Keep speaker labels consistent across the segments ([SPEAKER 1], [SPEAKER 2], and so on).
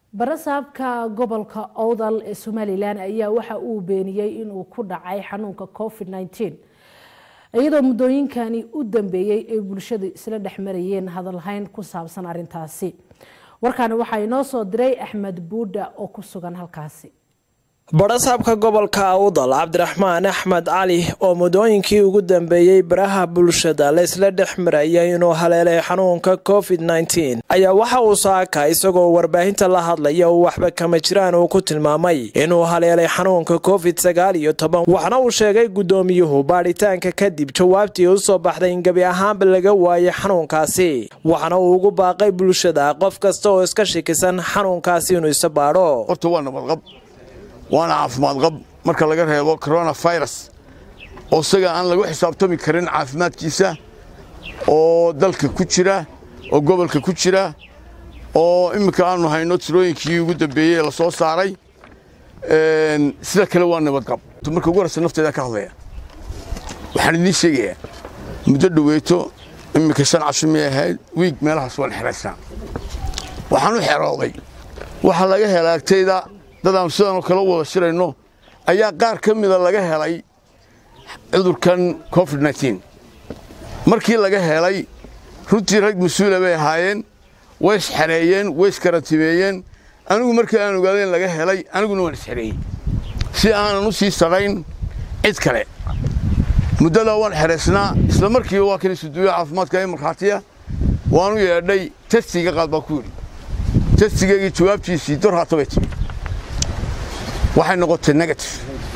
[SPEAKER 1] barasaabka gobolka owdal ee somalilan ayaa waxa uu beeniyey inuu ku dhacay xanuunka covid -19 iyadoo muddooyinkani u dambeeyey ay bulshadu isla dhex marayeen hadalhayn ku saabsan arintaasi warkaani waxaa inoo soo diray axmed buudha oo ku sugan halkaasi
[SPEAKER 2] barasaabka gobolka awdal cabdiraxmaan axmed cali oo muddooyinkii ugu dambeeyey baraha bulshada laysla dhex marayay inuu haleelay xanuunka covid -19 ayaa waxa uu saaka isagoo warbaahinta la hadlaya uu waxba kama jiraan uu ku tilmaamay inuu haleelay xanuunka covid sagaal iyo toban waxna uu sheegay guddoomiyuhu baadhitaanka kadib jawaabtii u soo baxday in gebi ahaanba laga waayay xanuunkaasi waxna uu ugu baaqay bulshada qof kasta oo iska shikisan xanuunkaasi inuu isa baadho
[SPEAKER 3] waana caafimaad qab marka laga reebo coronafirus oo isaga aan lagu xisaabtami karin caafimaadkiisa oo dalka ku jira oo gobolka ku jira oo imminka aanu hayno tirooyinkii ugu dambeeyey ee la soo saaray sida kale waa nabadqab marka ugu horeysa nafteeda ka hadlaya waxaan idiin sheegayaa muddo dhoweeto imminka shan casho may ahayd wiig meelahaas waan xeraysnaa waxaan u xerooday waxaa laga helay agtayda dadaanu sidaanoo kale u wada shirayno ayaa qaar ka mida laga helay cudurkan covid nteen markii laga helay runtii rag mas-uula bay ahaayeen way isxareeyeen way iskarantimeeyeen anigu markii aan ogaaday in laga helay aniguna waan isxareeyey si aanan u sii sarayn cid kale muddadaa waan xeraysnaa isla markiiba waa kan isuduuya caafimaadka ee markhaatiya waanu yeedhay testiga qaad baa ku yidhi testigeygii jawaabtiisii dor haata bay timi waxay noqotay negative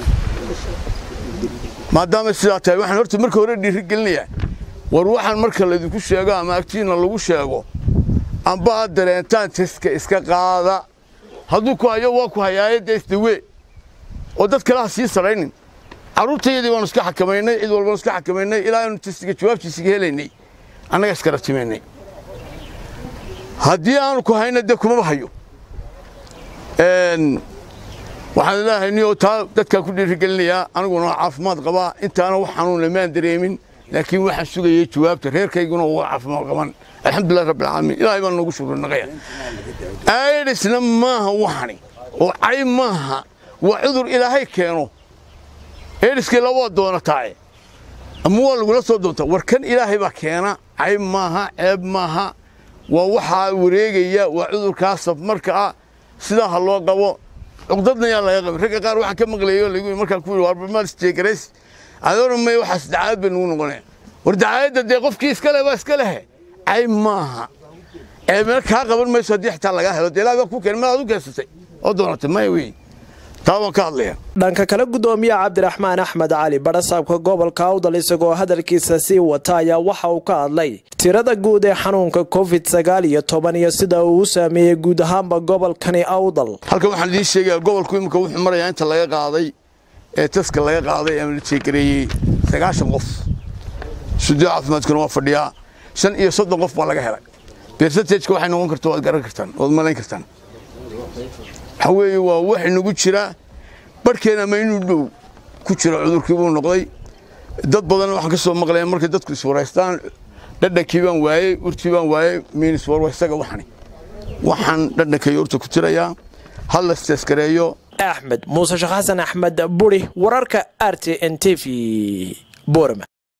[SPEAKER 3] maadaama sidaa tahay waxaan horta marka hore dhiiri gelinayaa war waxaan marka laydinku sheego ama agtiinna lagu sheego amba aad dareentaan teska iska qaada hadduu ku hayo waa ku hayaaye dee isdawee oo dad kale ha sii saraynin carruurtayadii waanu iska xakamaynay cid walbanu iska xakamaynay ilaa aynu testiga jawaabtiisiga helaynay annaga iska ratimaynay haddii aanu ku hayna dee kumaba hayo waxaan ilaahay niyoo taa dadkaan ku dhiirigelinayaa aniguna caafimaad qabaa intaana wax xanuun lamaan dareemin laakiin waxaan sugayay jawaabta reerkayguna waa caafimaad qaban alxamdulilah rabbilcaalamiin ilaahay baan noogu shukrinaqaya aidhisna maaha waxani oo cay maaha waa cudur ilaahay keeno aidhiskii labaa doonataae ama waa lagula soo doontaa war kan ilaahay baa keena cay maaha ceeb maaha waa waxaa wareegaya waa cudurkaa safmarka ah sidaa ha loo qabo cuqdadna yaa laga qabin ragga qaar waxaan ka maqlayo lagu markaan ku yidhi war barmaal jeegarays adoona may waxaas dacaayad bay nagu noqonaya war dacaayadda dee qofkii iska leh baa iska lehe cay maaha ee meel kaa qaban mayso haddii xitaa lagaa helo dee ilaah baa ku keenay madaad u keensatay oo doonatay maya wey taa waan ka hadlaya
[SPEAKER 2] dhanka kale guddoomiyaha cabdiraxmaan axmed cali barasaabka gobolka awdal isagoo hadalkiisa sii wata ayaa waxa uu ka hadlay tirada guud ee xanuunka covid sagaal iyo toban iyo sida uu u saameeyey guud ahaanba gobolkani awdal
[SPEAKER 3] halkan waxaan idiin sheegayaa gobolku imika wuxuu marayaa inta laga qaaday ee taska laga qaaday ama la jeegareeyey sagaashan qof sudiyo caafimaadkuna waa fadhiyaa shan iyo soddon qof baa laga helay bersentageka waxay noqon karta waad garan kartaan waad malayn kartaan waxaa weeye waa wax inagu jira barhkeena ama inuu dhow ku jiro cudurkii buu noqday dad badan waxaan ka soo maqlaya markay dadku iswaraystaan dhadhankii baan waayey urtii baan waayey miinis warwaysaga waxani waxaan dhadhankay urta ku tirayaa hal la isteeskareeyo
[SPEAKER 2] axmed muuse sheekh xasan axmed buri wararka r t n t v borama